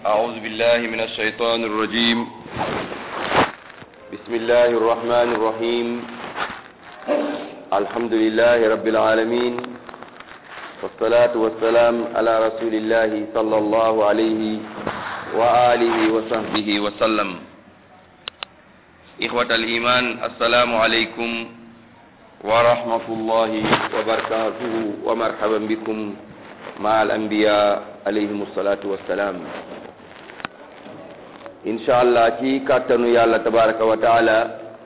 أعوذ بالله من الشيطان الرجيم بسم الله الرحمن الرحيم الحمد لله رب العالمين والصلاة والسلام على رسول الله صلى الله عليه وآله وصحبه وسلم إخوة الإيمان السلام عليكم ورحمة الله وبركاته ومرحبا بكم مع الأنبياء عليهم الصلاة والسلام incha allah ci kàttanu yàlla tabaraka wa taala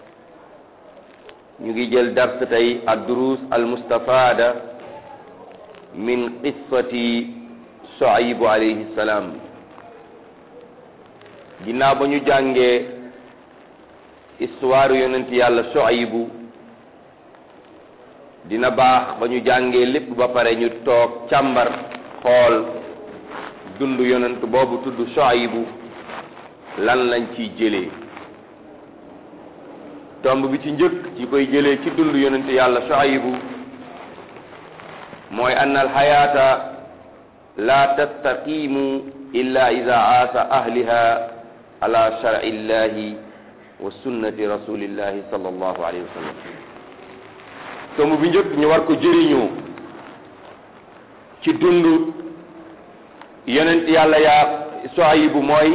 ñu ngi jël dars tey ad durus al mustafada min qissati Shuaybu alayhi salaam ginnaaw ba ñu jàngee histoire yonent yàlla Shuaybu dina baax ba ñu jàngee lépp ba pare ñu toog càmbar xool dund yonent boobu tudd Shuaybu lan lañ ciy jëlee tomb bi ci njëkk ci koy jëlee ci dund yonent yàlla Shuaybu mooy ann alxayaata la tastaqimu illa ida aasa ahliha ala sharci illahi wa sunnati rasulillahi sallallahu alayhi wa sallam tomb bi njëkk ñu war ko jëriñoo ci dund yonent yàlla yaa Shuaybu mooy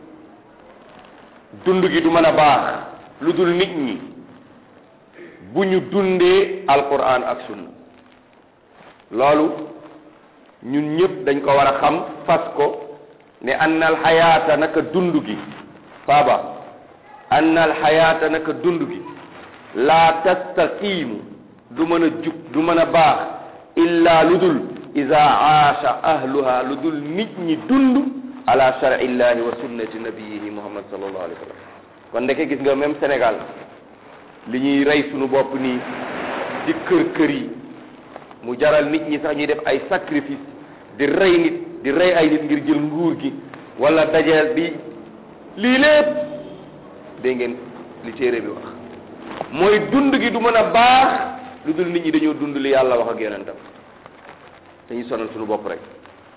dund gi du mën a baax lu dul nit ñi bu ñu dundee alquran ak sunna loolu ñun ñëpp dañ ko war a xam fas ko ne annal xayaata naka dund gi faaba annal xayaata naka dund gi laa tastaqiimu du mën a jub du mën a baax illa lu dul ida aasha ahluha lu dul nit ñi dund ala shar'i llahi wa sunnati nabiyihi muhammad sallallahu alayhi wa sallam kon ndeke gis nga même Sénégal li ñuy rey sunu bopp nii di kër kër yi mu jaral nit ñi sax ñuy def ay sacrifice di rey nit di rey ay nit ngir jël nguur gi wala dajeel bi lii lépp dégg ngeen li téere bi wax mooy dund gi du mën a baax lu dul nit ñi dañoo dund li yàlla wax ak yonentam dañuy sonal sunu bopp rek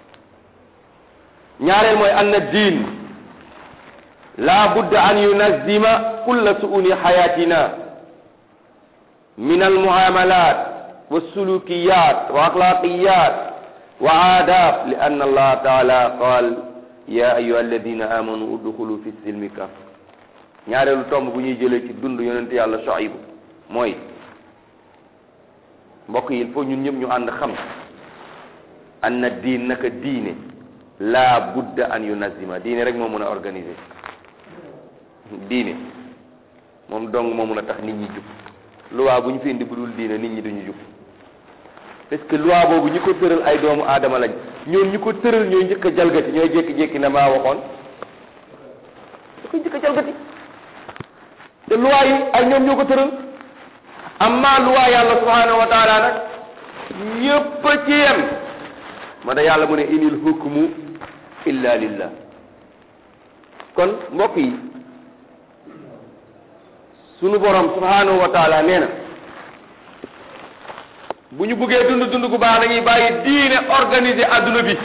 ñaareel mooy anna diin la budda an yunazima kulla suuni xayatina min almuamalat walsulukiyat wa axlaqiyat wa aadab li anna allah taala qaal ya ayuha alladina amanu udxulu fi silmi kaf ñaareelu tomb bu ñuy jëlee ci dund yonente yàlla Shuaybu mooy mbokk yi il faut ñun ñëpp ñu ànd xam anna diin naka diine la budda an yunazima diine rek moo mën a organiser diine moom dong moo mën a tax nit ñi jub loi bu ñu fi indi bu dul diine nit ñi duñu jub parce que loi boobu ñi ko tëral ay doomu aadama lañ ñoom ñi ko tëral ñooy njëkk a jalgati ñooy jékki-jékki ne maa waxoon da koy njëkk a jalgati te loi yi ay ñoom ñoo ko tëral amma loi yàlla subhanahu wa taala nag ñëpp a ci yem ma da yàlla mu ne inil hukmu illa lillah kon mbokk yi sunu borom subhanahu wa taala nee na bu ñu bëggee dund dund gu baax dañuy bàyyi diine organiser adduna bi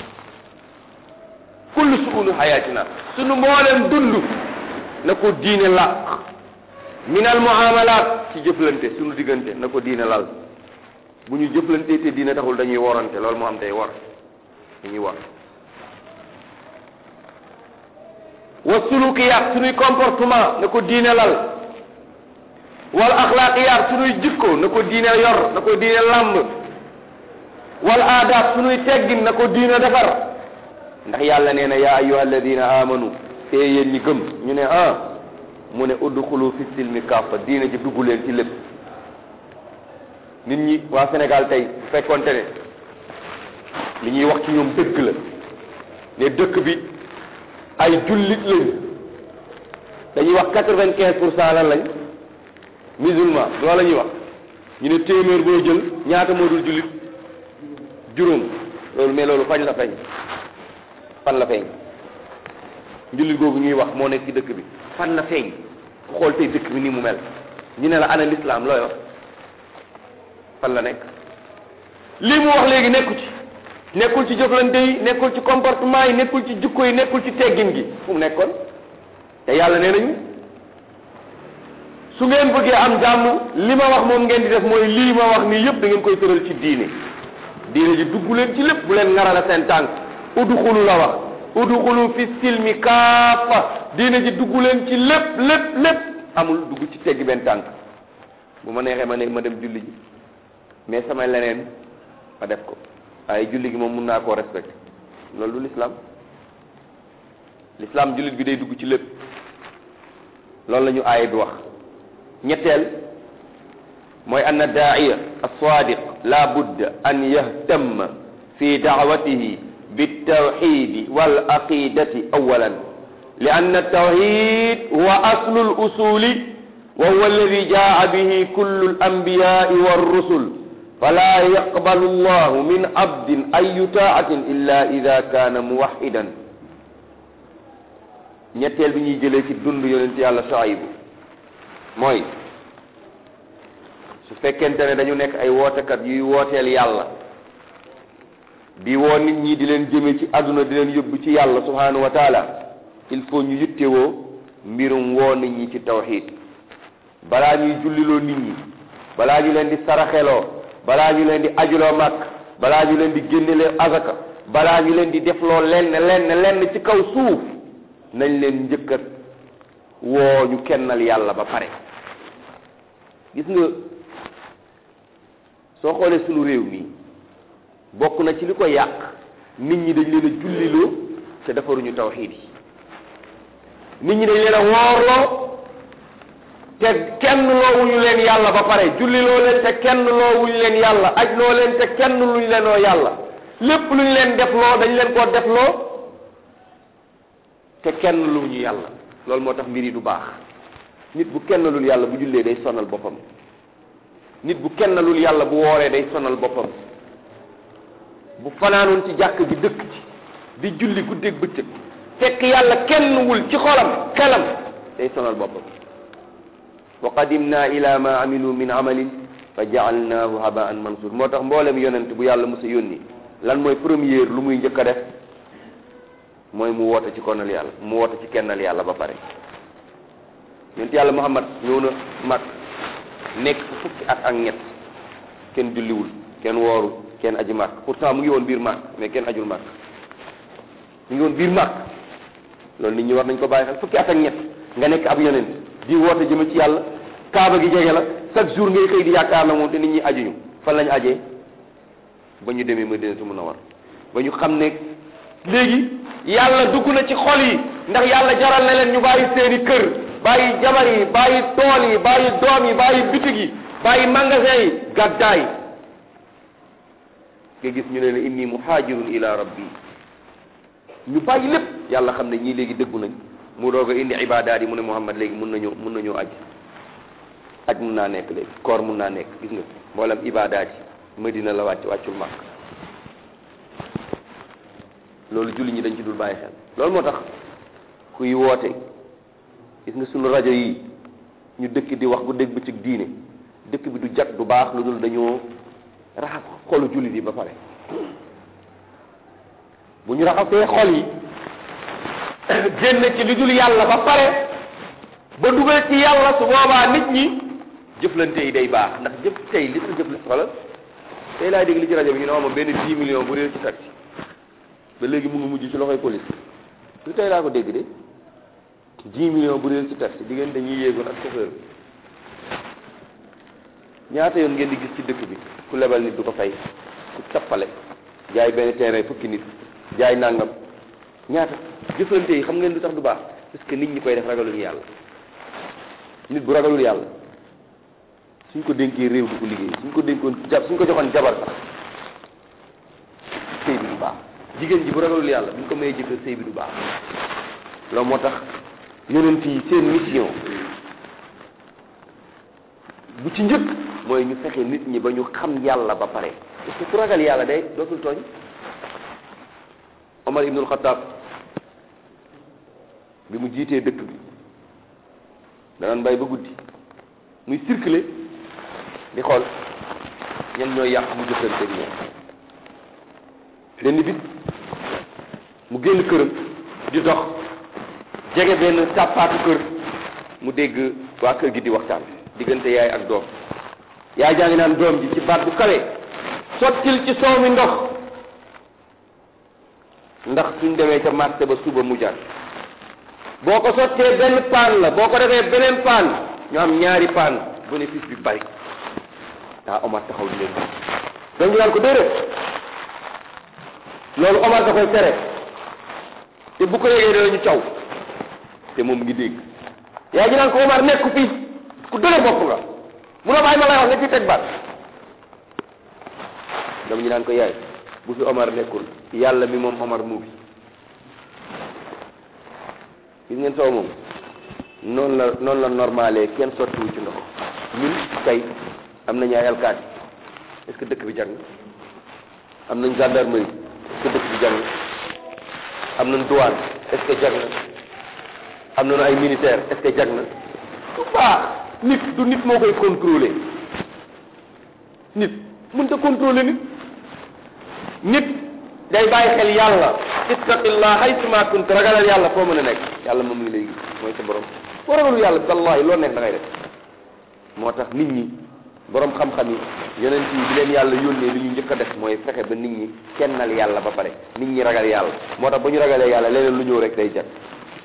kullu suunu xayaatina sunu mbooleem dund na ko diine làq min al muamalat ci jëflante sunu diggante na ko diine lal bu ñu jëflante te diine taxul dañuy worante loolu moo am tey wor dañuy wor wa sulukiyaat suñuy comportement na ko diine lal wal axlaaqiyaat suñuy jikko na ko diine yor na ko diine làmb wal aadaat suñuy teggin na ko diine defar ndax yàlla nee na yaa ayyuha alladina amanu te yéen ñi gëm ñu ne ah mu ne udxulu fi silmi kaffa diine ji dugg leen ci lépp nit ñi waa Sénégal tey bu fekkonte ne li ñuy wax ci ñoom dëgg la ne dëkk bi ay jullit lañ dañuy wax quatre-vingt-quinze pour cent lan lañ musulman loolu la ñuy wax ñu ne téeméer boo jël ñaata moo dul jullit juróom loolu mais loolu fañ la feeñ fan la feeñ jullit googu ñuy wax moo nekk ci dëkk bi fan la feeñ ku xool tey dëkk bi ni mu mel ñu ne la ana l'islam looy wax fan la nekk lii mu wax léegi nekku ci nekkul ci jëflante yi nekkul ci comportement yi nekkul ci jukko yi nekkul ci teggin gi fu mu nekkoon te yàlla nee nañu su ngeen bëggee am jàmm li ma wax moom ngeen di def mooy lii ma wax nii yëpp da ngeen koy tëral ci diine diine ji dugg leen ci lépp bu leen ngarala seen tànk udxulu la wax udxulu fi silmi kaafa diine ji dugg leen ci lépp lépp lépp amul dugg ci teggi benn tànk bu ma neexee ma ne ma dem julli ji mais sama leneen ma def ko waaye julli gi moom mun naa koo respecté loolu du l'islam l'islam jullit bi day dugg ci lépp loolu la ñu aaya bi wax ñetteel mooy anna daaiya alsadiq la budda an yahtamma fi daawatihi بالتوحيد والعقيدة أولا لأن التوحيد هو أصل الأصول وهو الذي جاء به كل الأنبياء والرسل فلا يقبل الله من عبد أي طاعة إلا إذا كان موحدا ñetteel bi ñuy jëlee ci dund yonent yàlla Shuaybu mooy su fekkente ne dañu nekk ay wootekat yuy wooteel yàlla di woo nit ñi di leen jëme ci àdduna di leen yóbbu ci yàlla subhanahu wa taala il faut ñu yittewoo mbirum woo nit ñi ci tawxid balaa ñuy julliloo nit ñi balaa ñu leen di saraxeloo balaa ñu leen di ajuloo màkk balaa ñu leen di génnelee azaka balaa ñu leen di defloo lenn lenn lenn ci kaw suuf nañ leen njëkkat woo ñu kennal yàlla ba pare gis nga soo xoolee sunu réew mi bokk na ci li ko yàq nit ñi dañ leen a julliloo te defaruñu tawxiid yi nit ñi dañ leen a woorloo te kenn loowuñu leen yàlla ba pare julliloo leen te kenn loowuñu leen yàlla aj loo leen te kenn luñ leenoo yàlla lépp luñ leen defloo dañ leen koo defloo te kenn luñu yàlla loolu moo tax mbir yi du baax nit bu kenn lul yàlla bu jullee day sonal boppam nit bu kenn lul yàlla bu wooree day sonal boppam bu fanaanoon ci jàkk ji dëkk ci di julli guddeeg bëccëg fekk yàlla kenn wul ci xolam xelam day sonal boppam wa qadimna ila ma amilu min amalin fa jaalnaahu habaan mansur moo tax mboolem yonent bu yàlla mos a yónni lan mooy première lu muy njëkk a def mooy mu woote ci konal yàlla mu woote ci kennal yàlla ba pare yonent yàlla muhammad ñëw na mag nekk fu fukki at ak ñett kenn julliwul kenn wooru kenn aji màkk pourtant mu ngi woon biir màkk mais kenn ajul màkk mu ngi woon biir màkk loolu nit ñi war nañ ko bàyyi xel fukki at ak ñett nga nekk ab yonent di woote jëme ci yàlla kaaba gi jege la chaque jour ngay xëy di yaakaar na moom te nit ñi ajuñu fan lañu ajee ba ñu demee Madinatu Munawwara ba ñu xam ne léegi yàlla dugg na ci xol yi ndax yàlla jaral na leen ñu bàyyi seeni kër bàyyi jabar yi bàyyi tool yi bàyyi doom yi bàyyi bitig yi bàyyi magasin yi gàddaay nga gis ñu ne ne inni muhaajirun ila rabbi ñu bàyyi lépp yàlla xam ne ñii léegi dëggu nañ mu doog a indi ibadaat yi mu ne Muhammad léegi mun nañoo mun nañoo aj aj mun naa nekk léegi koor mun naa nekk gis nga mboolem ibadaat yi Madina la wàcc wàccul màkk loolu julli ñi dañ ci dul bàyyi xel loolu moo tax kuy woote gis nga sunu rajo yi ñu dëkk di wax bu dégg bëccëg diine dëkk bi du jag du baax lu dul dañoo raxas xolu jullit yi ba pare bu ñu raxasee xol yi génn ci lu dul yàlla ba pare ba dugal ci yàlla su boobaa nit ñi jëflante yi day baax ndax jëf tey li tax jëflante xoolal tey laay dégg li ci rajo bi ñu ne ma benn 10 millions bu réer ci taxi ba léegi mu ngi mujj ci loxoy police lu tey laa ko dégg de 10 millions bu réer ci taxi diggante ñuy yéegoon ak chauffeur bi ñaata yoon ngeen di gis ci dëkk bi ku lebal nit du ko fay ku tappale jaay benn terrain fukki nit jaay nangam ñaata jëflante yi xam ngeen lu tax du baax parce que nit ñi koy def ragaluñu yàlla nit bu ragalul yàlla suñ ko dénkee réew du ko liggéey suñ ko dénkoon ja suñ ko joxoon jabar sax sëy bi du baax jigéen ji bu ragalul yàlla buñ ko mayee jëkkër sëy bi du baax loolu moo tax yonent yi seen mission bu ci njëkk mooy ñu fexe nit ñi ba ñu xam yàlla ba pare parce que ku ragal yàlla day dootul tooñ Omar ibnul Xataab bi mu jiitee dëkk bi danaan bàyyi ba guddi muy circuler di xool ñan ñooy yàq mu jëflanteeg ñoom benn bit mu génn këram di dox jege benn tàppaatu kër mu dégg waa kër gi di waxtaan diggante yaay ak doom yaay jaa ngi naan doom ji ci baat bu kawe sottil ci soow mi ndox ndax suñ demee ca marché ba suba mu jar boo ko sottee benn paan la boo ko defee beneen paan ñu am ñaari paan bénéfice bi bari daa Omar taxaw di leen doom ji naan ko déedéet loolu Omar da koy tere te bu ko yégee danañu caw te moom ngi dégg yaa ji naan ko Omar nekk fii ku dëgër bopp nga munoo bàyyi ma lay wax nga ci teg baat dama ñu naan ko yaay bu fi Omar nekkul yàlla mi moom Omar mu fi gis ngeen soow moom noonu la noonu la normalé kenn sottiwu ci ndox ñun tey am nañu ay alkaati est-ce que dëkk bi jàng am nañ gendarmerie est-ce que dëkk bi jàng am nañ douane est-ce que jag na am nañu ay militaire est-ce que jag na bu baax nit du nit moo koy contrôler nit mënta contrôler nit nit day bàyyi xel yàlla ittaqillah haytuma kunt ragalal yàlla foo mën a nekk yàlla moom ngi lay gis mooy sa borom boo ragalu yàlla wallahi loo nekk da ngay def moo tax nit ñi borom xam-xam yi yonent yi bi leen yàlla yónnee li ñu njëkk a def mooy fexe ba nit ñi kennal yàlla ba pare nit ñi ragal yàlla moo tax ba ñu ragalee yàlla leneen lu ñëw rek day jag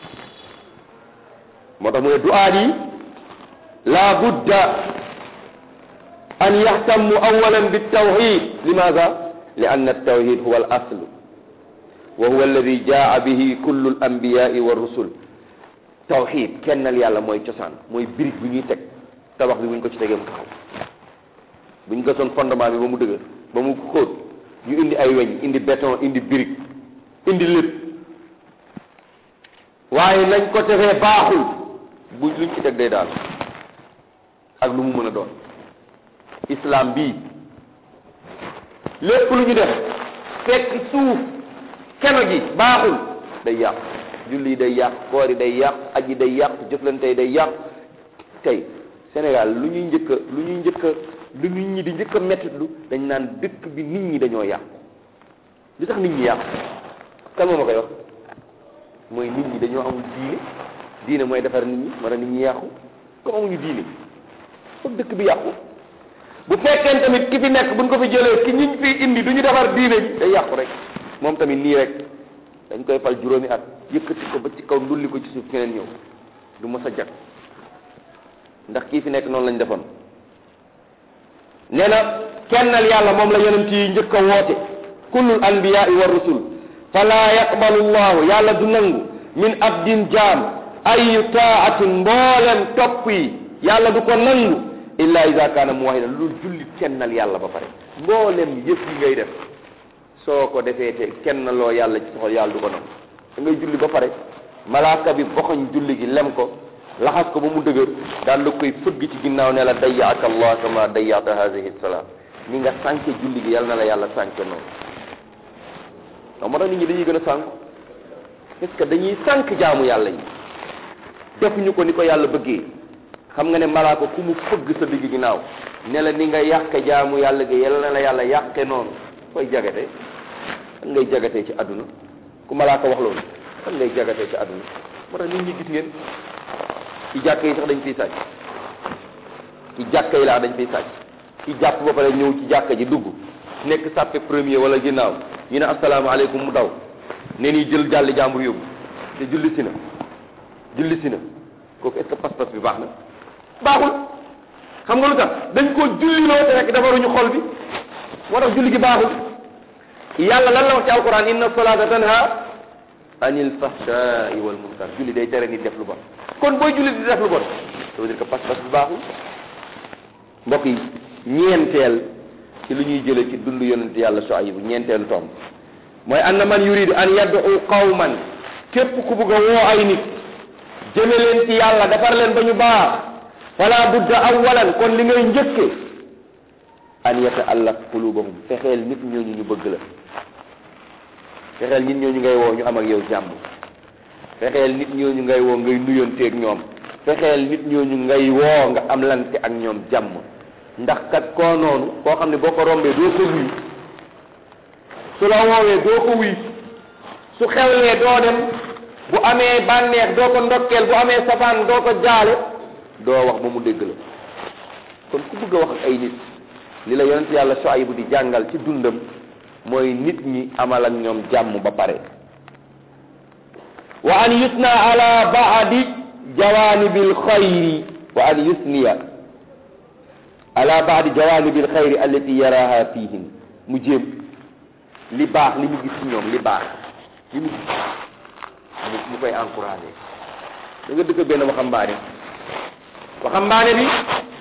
moo tax mu ne du'aat yi la budda an yaxtammu awalan bitawxid limaada li ann altawxid huwa al asl wa huwa alladi jaa bihi kullu al anbiyai wa rusul tawxid kennal yàlla mooy cosaan mooy birig bu ñuy teg tabax bi bu ñu ko ci tegee mu taxaw bu ñu gasoon fondement bi ba mu dëgër ba mu xóot ñu indi ay weñ indi béton indi birig indi lépp waaye nañ ko tegee baaxul bu luñ ci teg day daal ak lu mu mën a doon islam bii lépp lu ñu def fekk suuf keno gi baaxul day yàq julli day yàq koor yi day yàq aji day yàq jëflante yi day yàq tey Sénégal lu ñuy njëkk a lu ñuy njëkk a lu nit ñi di njëkk a mettitlu dañ naan dëkk bi nit ñi dañoo yàq li tax nit ñi yàq kan moo ma koy wax mooy nit ñi dañoo amul diine diine mooy defar nit ñi mara nit ñi yàqu comme amuñu diine foog dëkk bi yàqu bu fekkee tamit ki fi nekk buñ ko fi jëlee ki ñiñ fi indi du ñu defar diine ji day yàqu rek moom tamit nii rek dañ koy fal juróomi at yëkkati ko ba ci kaw ndulli ko ci suuf keneen ñëw du mës a jag ndax kii fi nekk noonu lañ defoon nee na kennal yàlla moom la yonent yi njëkk a woote kullul anbiyaai wa rusul fala yaqbalu llahu yàlla du nangu min abdin jaam ayu taatin mboolem topp yi yàlla du ko nangu illa ida kaana muwahidan lu jullit kennal yàlla ba pare mboolem yëf yi ngay def soo ko defee te kennaloo yàlla ci soxol yàlla du ko nangu da ngay julli ba pare malaaka bi boxoñ julli gi lem ko laxas ko ba mu dëgër daal la koy fëgg ci ginnaaw ne la dayyaaka allah kama dayyaata hadihi salaam ni nga sànke julli gi yàlla na la yàlla sànke noonu waaw moo tax nit ñi dañuy gën a sànk parce que dañuy sànk jaamu yàlla yi defuñu ko ni ko yàlla bëggee xam nga ne malaaka ku mu fëgg sa digg ginnaaw ne la ni nga yàqe jaamu yàlla gi yàlla na la yàlla yàqe noonu koy jagate fan ngay jagatee ci àdduna ku malaaka wax loolu fan ngay jagatee ci àdduna moo tax nit ñi gis ngeen ci jàkk yi sax dañ fiy sàcc ci jàkk yi laa dañ fiy sàcc ci jàpp ba pare ñëw ci jàkka ji dugg nekk sàppe premier wala ginnaaw ñu ne asalaamaaleykum mu daw ne nii jël jàlli jàmbur yóbbu te julli si na julli si na kooku est-ce que pas-pas bi baax na baaxul xam nga lu tax dañ koo julli loo te rek defaruñu xol bi moo tax julli gi baaxul yàlla lan la wax ci alquran inna salata tanha anil fahshai wal munkar julli day tere nit def lu bon kon booy julli di def lu bon ça veut dire que pas-pas bi baaxul mbokk yi ñeenteel ci lu ñuy jële ci dund yonent yàlla Shuayb ñeenteelu tomb mooy anna man yuridu an yad'u qawman képp ku bugg a woo ay nit jëme leen ci yàlla defar leen ba ñu baax fala budda awalan kon li ngay njëkke an yataallaq qulubahum fexeel nit ñooñu ñu bëgg la fexeel nit ñooñu ngay woo ñu am ak yow jàmm fexeel nit ñooñu ngay woo ngay nuyonteeg ñoom fexeel nit ñooñu ngay woo nga am lante ak ñoom jàmm ndax kat koo noonu koo xam ne boo ko rombee doo ko nuyu su la woowee doo ko wuy su xewlee doo dem bu amee bànneex doo ko ndokkeel bu amee safaan doo ko jaale doo wax ba mu dégg la kon ku bëgg a wax ak ay nit li la yonent yàlla Shuaybu di jàngal ci dundam mooy nit ñi amal ak ñoom jàmm ba pare wa an yusna ala baadi jawanibil xayri wa an yusniya ala baadi jawanibil xayri allati yaraha fihim mu jéem li baax li mu gis ci ñoom li baax li mu gis mu koy encouragé da nga dëkk benn waxambaane waxambaane bi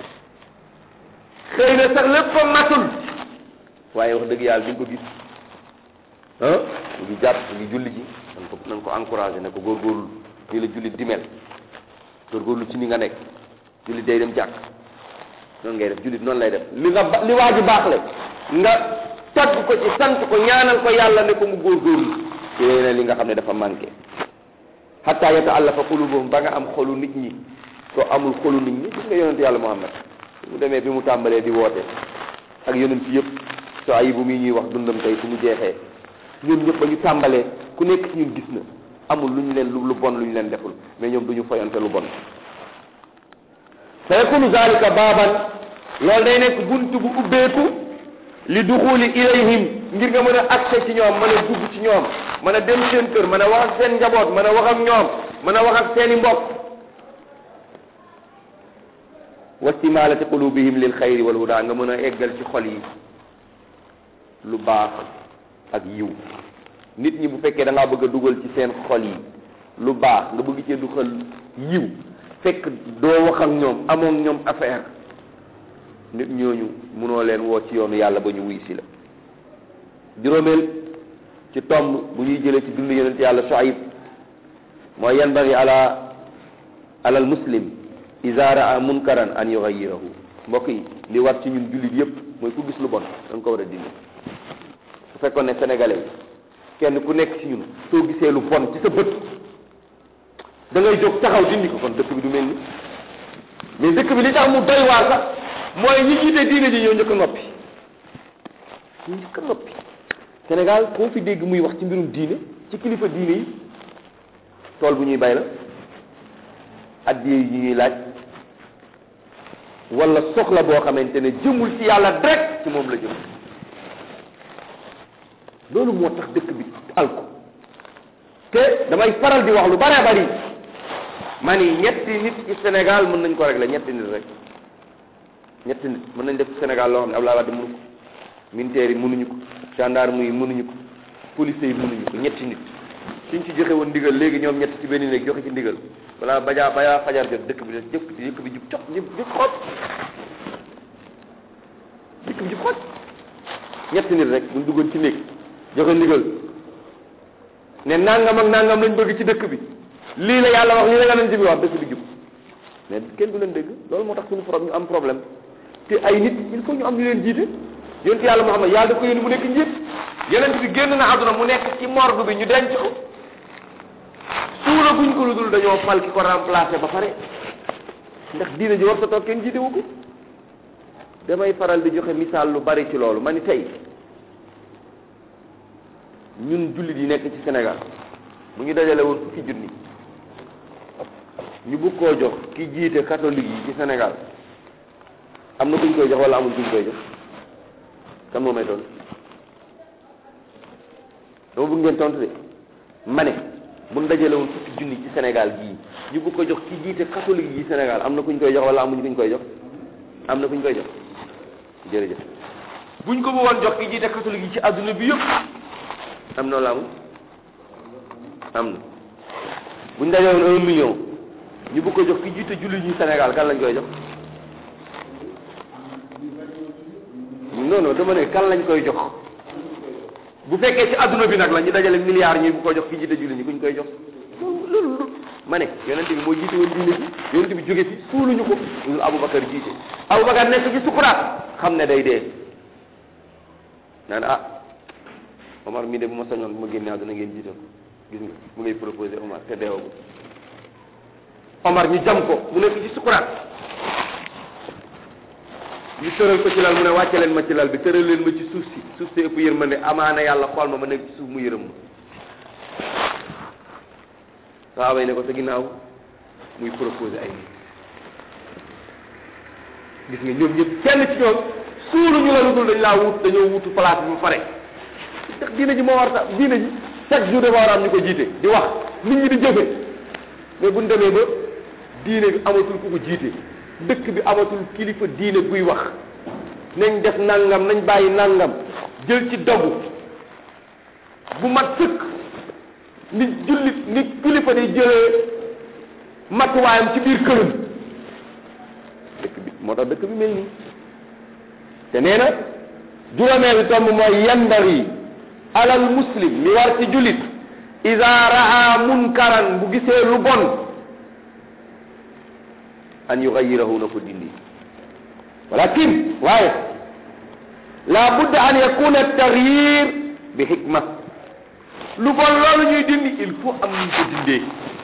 xëy na sax lépp fa matul waaye wax dëgg yàlla di nga ko gis ah mu ngi jàpp mu ngi julli ji nan ko nan ko encouragé ne ko góorgóorlu nii la jullit di mel góorgóorlu ci ni nga nekk jullit day dem jàkk noonu ngay def jullit noonu lay def li nga ba li waa ji baax le nga tagg ko ci sant ko ñaanal ko yàlla ne ko mu góorgóorlu ci yeneen li nga xam ne dafa manqué hatta yata'allafa qulubuhum ba nga am xolu nit ñi soo amul xolu nit ñi gis nga yonent yàlla Muhammad mu demee bi mu tàmbalee di woote ak yonent yëpp soo ayi bu muy ñuy wax dundam tey fu mu jeexee ñun ñëpp ba ñu tàmbalee ku nekk ci ñun gis na amul lu ñu leen lu bon lu ñu leen deful mais ñoom du ñu foyante lu bon fa yakunu zalika baaban loolu day nekk bunt bu ubbeeku li duxuli ilayhim ngir nga mën a accès ci ñoom mën a dugg ci ñoom mën a dem seen kër mën a wax ak seen njaboot mën a wax ak ñoom mën a wax ak seeni mbokk wa stimalati qulubihim lil xayri wal huda nga mën a eggal ci xol yi lu baax ak yiw nit ñi bu fekkee da ngaa bëgg a dugal ci seen xol yi lu baax nga bëgg cee dugal yiw fekk doo wax ak ñoom amoon ñoom affaire nit ñooñu mënoo leen woo ci yoonu yàlla ba ñu wuy si la juróomeel ci tomb bu ñuy jëlee ci dund yonent yàlla Shuayb mooy yanbaghi ala alal muslim iza raa munkaran an yughayirahu mbokk yi li war ci ñun jullit yépp mooy ku gis lu bon da nga ko war a dindi su fekkoon ne sénégalais kenn ku nekk ci ñun soo gisee lu bon ci sa bët da ngay jóg taxaw dindi ko kon dëkk bi du mel ni mais dëkk bi li tax mu doy waar sax mooy ñi jiite diine ji ñoo njëkk a noppi ñu njëkk a noppi Sénégal koo fi dégg muy wax ci mbirum diine ci kilifa diine yi tool bu ñuy bay la addiye yi ñuy laaj wala soxla boo xamante ne jëmul ci yàlla direct ci moom la jëm loolu moo tax dëkk bi alko te damay faral di wax lu bare bari ma ni ñetti nit ci Sénégal mën nañ ko régler ñetti nit rek ñetti nit mën nañ def ci Sénégal loo xam ne Abdoulaye Wade mënu ko militaires yi mënuñu ko gendarme yi mënuñu ko police yi mënuñu ko ñetti nit suñ ci joxe woon ndigal léegi ñoom ñett ci benn néeg joxe ci ndigal balaa bajaa bajaa fajar jot dëkk bi jëf dëkk bi jub cox jub jub xoot dëkk bi jub xoot ñetti nit rek buñ duggoon ci néeg joxe ndigal ne nangam ak nangam lañ bëgg ci dëkk bi lii la yàlla wax lii la yonent bi wax dëkk bi jub mais kenn du leen dégg loolu moo tax suñu problème ñu am problème te ay nit il faut ñu am ñu leen jiite yonent yàlla Muhammad yàlla daf ko yónni mu nekk njiit yonent bi génn na àdduna mu nekk ci morgue bi ñu denc ko suula buñ ko lu dul dañoo fal ki ko remplacé ba pare ndax diina ji war sa toog kenn jiitewu ko damay faral di joxe misaal lu bari ci loolu ma ni tey ñun jullit yi nekk ci Sénégal bu ñu dajale woon fukki junni ñu bëgg koo jox ki jiite catholique yi ci Sénégal am na kuñ koy jox wala amul kuñ koy jox kan moo may tontu dama bëgg ngeen tontu de ma ne bu ñu dajale woon fukki junni ci Sénégal gii ñu bëgg ko jox ki jiite catholique yi Sénégal am na kuñ koy jox wala amuñ kuñ koy jox am na kuñ koy jox jërëjëf buñ ko bëggoon jox ki jiite catholique yi ci adduna bi yëpp am na wala amul am na buñ dajale woon un million ñu bëgg ko jox ki jiite julli ñi Sénégal kan lañ koy jox non non dama ne kan lañ koy jox bu fekkee ci adduna bi nag la ñu dajale milliards ñi bu ko jox ki jiite julli ñi kuñ koy jox loolu loolu ma ne yonent bi moo jiite woon diine bi yonent bi jóge fi suuluñu ko loolu Aboubacar jiite Aboubacar nekk ci sukuraat xam ne day dee naan ah Omar mii de bu ma sañoon bu ma génnee àdduna ngeen jiital gis nga mu ngay proposé Omar te deewagul Omar ñu jam ko mu nekk ci sukuraat ñu tëral ko ci lal mu ne wàcce leen ma ci lal bi tëral leen ma ci suuf si suuf si ëpp yërmande amaana yàlla xool ma ma nekk ci suuf mu yërëm ma saaba yi ne ko sa ginnaaw muy proposé ay nit gis nga ñoom ñëpp kenn ci ñoom suulu ñu la lu dul dañ laa wut dañoo wutu place bi mu pare ndax diine ji moo war sax diine ji chaque jour dafa war a am ñu ko jiite di wax nit ñi di jëfe mais buñ demee ba diine bi amatul ku ko jiite dëkk bi amatul kilifa diine buy wax nañ def nangam nañ bàyyi nangam jël ci dogu bu mat sëkk nit jullit nit kilifa di jëlee matuwaayam ci biir këram dëkk bi moo tax dëkk bi mel nii te nee na juróomeelu tomb mooy yandari alal muslim mi war ci jullit ida raa munkaran bu gisee lu bon an yugayirahu na ko dindi walakin waaye la budda an yakuna tagyir bi hikma lu bon loolu ñuy dindi il faut am ñu ko dindee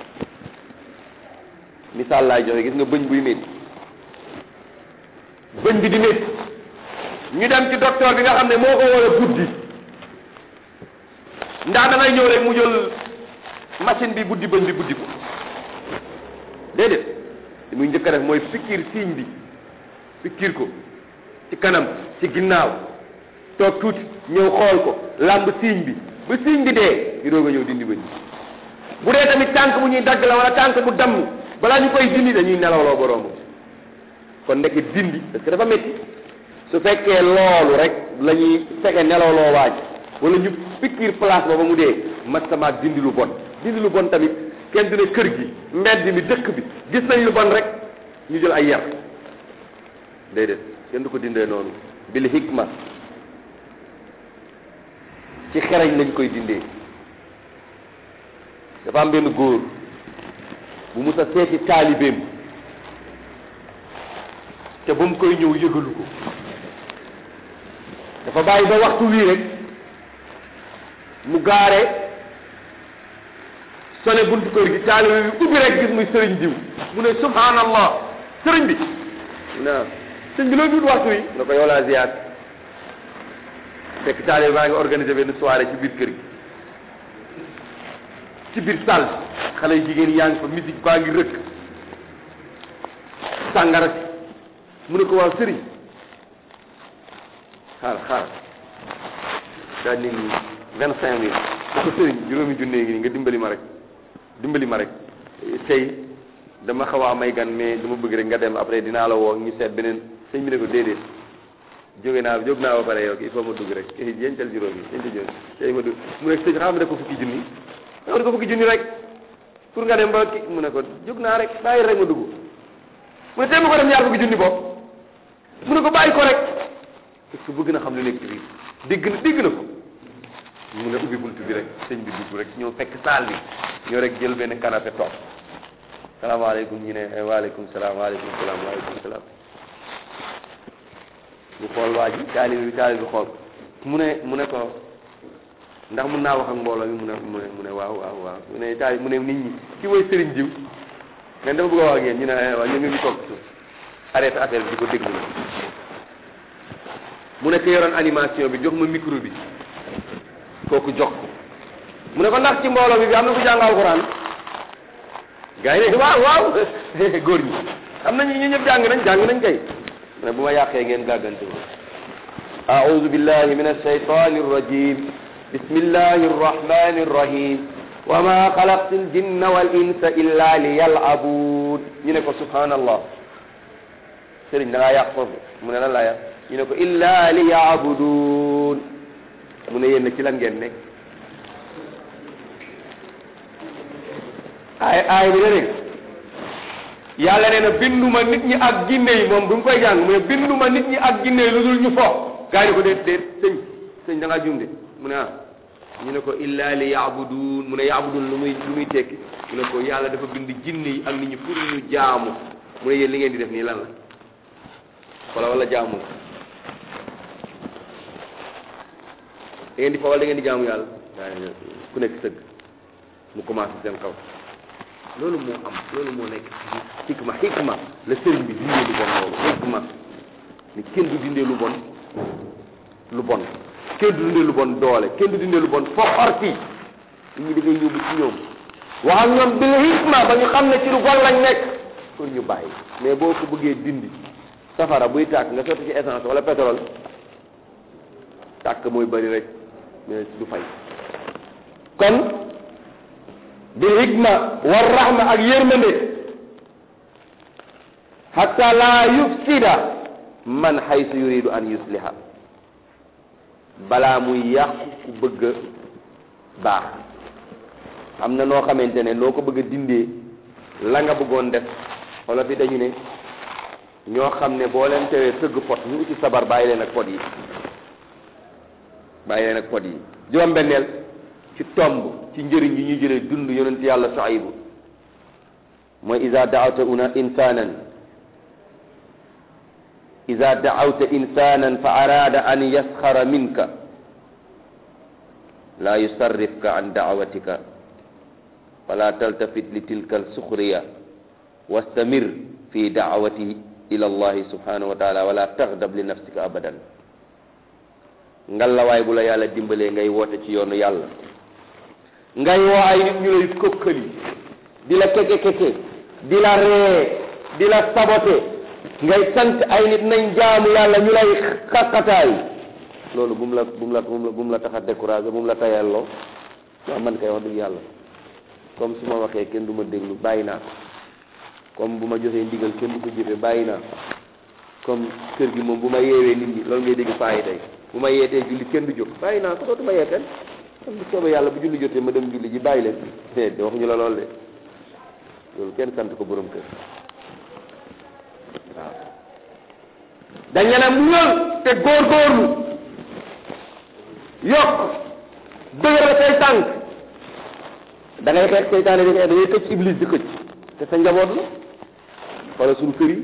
misaal laay joxe gis nga bëñ buy métti bëñ bi di métti ñu dem ci docteur bi nga xam ne moo ko war a buddi ndax da ngay ñëw rek mu jël machine bi buddi bëñ bi buddi ko déedéet li muy njëkk a def mooy pikiir siiñ bi pikiir ko ci kanam ci ginnaaw toog tuuti ñëw xool ko làmb siiñ bi ba siiñ bi dee ñu doog a ñëw dindi bëñ bi bu dee tamit tànk bu ñuy dagg la wala tànk bu damm balaa ñu koy dindi dañuy nelawloo boroomu kon nekk dindi parce que dafa métti su fekkee loolu rek la ñuy fekkee nelawloo waaj wala ñu pikiir place ba ba mu dee masamaak dindi lu bon dindi lu bon tamit kenn du ne kër gi mbedd mi dëkk bi gis nañ lu bon rek ñu jël ay yar déedéet kenn du ko dindee noonu bil hikma ci xereñ lañ koy dindee dafa am benn góor bu mus a seeti taalibeem te ba mu koy ñëw yëgalu ko dafa bàyyi ba waxtu wii rek mu gaare sone buntu kër gi taalibe bi ubbi rek gis muy sëriñ diw mu ne subhanallah sëriñ bi na sëriñ bi loolu dut waxtu wi nga ko yow laa ziyaar fekk taalibe baa ngi organisé benn soirée ci biir kër gi ci biir salle xale yu jigéen yaa ngi fa musique baa ngi rëkk sàngara si mu ne ko waaw sëriñ xaar xaar daa ni vingt cinq mille ko sëriñ juróomi junne ngi nii nga dimbali ma rek dimbali ma rek tey dama xaw a am ay gan mais dama bëgg rek nga dem après dinaa la woo ñu seet beneen sëñ bi ne ko déedéet jóge naa jóg naa ba pare yow il faut ma dugg rek yencal juróomi yencal juróomi tey ma dugg mu ne sëñ xam ne ko fukki junni nga ko fukki junni rek pour nga dem ba ki mu ne ko jóg naa rek bàyyi rek ma dugg mu ne tey ma ko dem ñaar fukki junni bopp mu ne ko bàyyi ko rek parce que bëgg na xam lu nekk ci biir dégg na dégg na ko mu ne ubbi buntu bi rek sëñ bi dugg rek ñëw fekk saal bi ñëw rek jël benn canapé toog salaamaaleykum ñu ne waaleykum salaam waaleykum salaam waaleykum salaam mu xool waa ji taalibe bi taalibe bi xool mu ne mu ne ko ndax mun naa wax ak mbooloo mi mu ne mu ne mu ne waaw waaw waaw mu ne taalibe mu ne nit ñi ki mooy sëriñ jiw mais dama bëgg a wax ak yéen ñu ne waaw ñu ngi toog suuf arrêté affaire bi di ko déglu mu ne ko yoroon animation bi jox ma micro bi kooku jox ko mu ne ko ndax ci mbooloo bi bi am na ku jàng alxuraan gars yi ne waaw waaw góor ñi am nañu ñu ñëpp jàng nañ jàng nañ kay mu ne bu ma yàqee ngeen gàggante ma a'udhu billahi min ash-shaytani ar-rajim bismillahi ar-rahmani ar-rahim wa ma xalaqtu al-jinna wal insa illa liyal'abun ñu ne ko subhanallah sëriñ da ngaa yàq foofu mu ne lan laa yàq ñu ne ko illa liya'budun mu ne yéen ci lan ngeen nekk ay ay bi dégg yàlla nee na binduma nit ñi ak ginne yi moom du mu koy jàng mu ne binduma nit ñi ak ginne yi lu dul ñu fo gaa yi ko déet déet sëñ sëñ da ngaa juum de mu ne ah ñu ne ko illa li yaabudun mu ne yaabudun lu muy lu muy tekki mu ne ko yàlla dafa bind jinne yi ak nit ñi pour ñu jaamu mu ne yéen li ngeen di def nii lan la wala wala jaamu da ngeen di fa wala da ngeen di jaamu yàlla gaa ku nekk sëgg mu commencé seen kaw loolu moo am loolu moo nekk ci xikma xikma la sëriñ bi dindee lu bon loolu xikma ni kenn du dindee lu bon lu bon kenn du dindee lu bon doole kenn du dindee lu bon foxorti nit ñi da ngay ñëw ba ci ñoom wax ak ñoom bil hikma ba ñu xam ne ci lu bon lañ nekk kon ñu bàyyi mais boo ko bëggee dindi safara buy tàkk nga sotti ci essence wala pétrole tàkk mooy bari rek mais du fay kon bil hikma war rahma ak yërmande hatta la yufsida man haysu yuridu an yusliha balaa muy yàqu ku bëgg a baax am na noo xamante ne noo ko bëgg a dindee la nga bëggoon def wala fi dañu ne ñoo xam ne boo leen tewee tëgg pot ñu uti sabar bàyyi leen ak pot yi bàyyi leen ak pot yi juróom-benneel ci tomb ci njëriñ yi ñuy jëlee dund yonent yàlla Suaybu mooy iza daawta una insanan iza daawta insanan fa arada an yasxara minka la yusarrifka an daawatika fala taltafit li tilka alsuxriya wastamir fi daawati ila allahi subhanahu wa taala wala taxdab li nafsika abadan ngalawaay bu la yàlla dimbalee ngay woote ci yoonu yàlla ngay woo ay nit ñu lay kokkali di la keke keke di la ree di la sabote ngay sant ay nit nañ jaamu yàlla ñu lay xaqataay loolu bu mu la bu mu la bu mu la tax a découragé bu mu la tayalloo waaw man kay wax dëgg yàlla comme su ma waxee kenn du ma déglu bàyyi naa comme bu ma joxee ndigal kenn du ko jëfe bàyyi naa comme kër gi moom bu ma yeewee nit ñi loolu ngay dégg faa yi tey bu ma yeetee julli kenn du jóg bàyyi naa ko dootuma yee kenn comme bu soobee yàlla bu julli jotee ma dem julli ji bàyyi leen de waxuñu la lool de loolu kenn sant ko borom kër waaw dañ ne muñal te góorgóorlu yokk dëgëral say tànk da ngay xeex seytaane di xeex da ngay këcc iblis di këcc te sa njaboot la wala suñu kër yi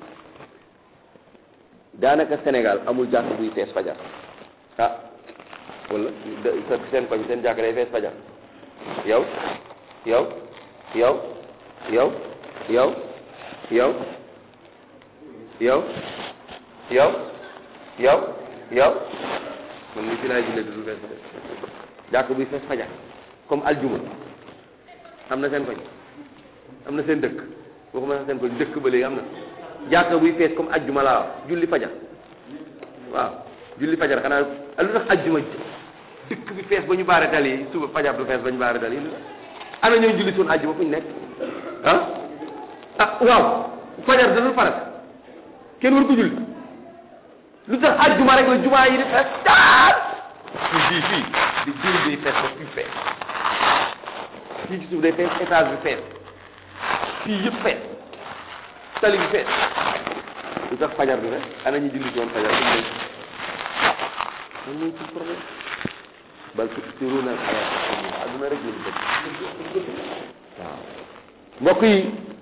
daanaka Sénégal amul jàkk buy fees fajar ah wala seen koñ seen jàkk day fees fajar yow yow yow yow yow yow yow yow yow yow man ni fi laay jullee du fees fajar jàkk buy fees fajar comme aljuma am na seen koñ am na seen dëkk waxuma sax seen koñ dëkk ba léegi am na jàkka buy fees comme ajjuma laa julli fajar waaw julli fajar xanaa lu tax ajjuma dëkk bi fees ba ñu baare dal yi suba fajar du fees ba ñu baare dal yi ana ñoo julli suñu ajjuma fu ñu nekk ah ah waaw fajar da dul farat kenn war ko julli lu tax ajjuma rek la jumaa yi di fees taat fii fii di julli day fees ba fii fees fii ci suuf day fees étage bi fees fii yëpp fees tali bi fees lu tax fajar bi rek ana ñu julli ci woon fajar duñ nekk man mooy ci problème bal tu'thiruna al-hayata ad-dunya adduna rek lañu bëgg waaw mbokk yi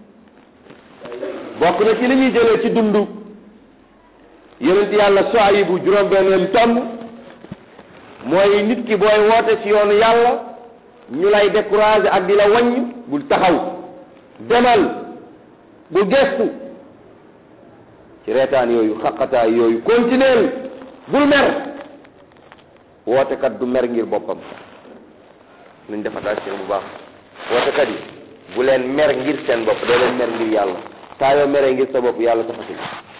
bokk na ci li ñuy jëlee ci dundu yonent yàlla Suaybu juróom-benneelu tomb mooy nit ki booy woote ci yoonu yàlla ñu lay décourager ak di la wàññ bul taxaw demal bu gestu ci reetaan yooyu xaqataay yooyu continuer bul mer wootekat du mer ngir boppam nañ def attention bu baax wootekat yi bu leen mer ngir seen bopp doo leen mer ngir yàlla saa yoo meree ngir sa bopp yàlla taxatul